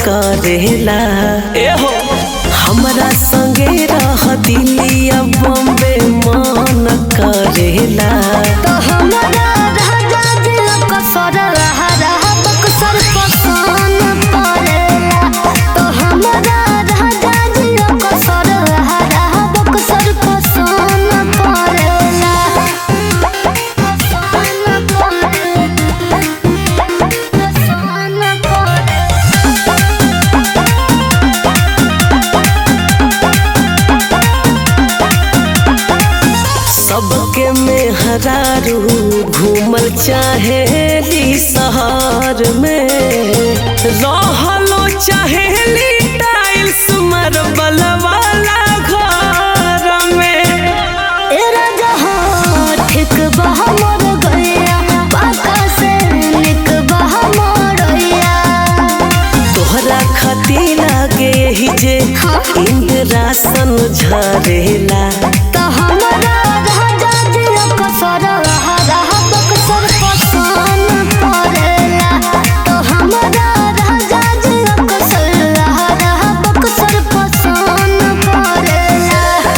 करेला एहो हमरा संगे रह दिलिया बॉम्बे मन करेला तो हमरा राजा दिल कसर रहा रहा बक्सर पसंद पड़ेला तो हमरा राजा दिल कसर रहा रहा बक्सर पसंद पड़ेला पसंद पड़ेला पसंद पड़ेला सबके मेहरारू घूमल चाहेली शहर में रहलो चाहेली टाइल्स मार्बल वाला घर में ए राजा हो ठीक बहा मोर गैया पाका से निक बहा मोरैया तोहरा खती लागे ही जे इंद्रासन झरेला तो हमरा राजा जी कसर रहा रहा बक्सर पसंद पड़ेला तो हमरा राजा जी कसर रहा रहा बक्सर पसंद पड़ेला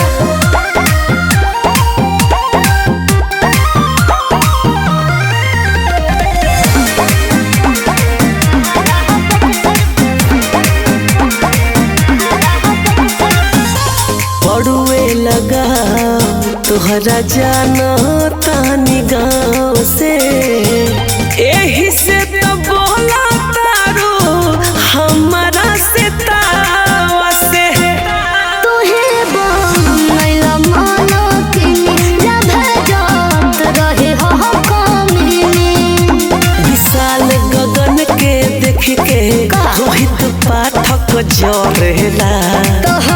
पड़ुए लगा तोहरा जाना तानी गाँव से एही से तो बोला तारो हमारा से तावा से तुहे बनैला मानो किनी जब जात रहे हो कमीनी विशाल गगन के देख के रोहित पाठक जरेला तो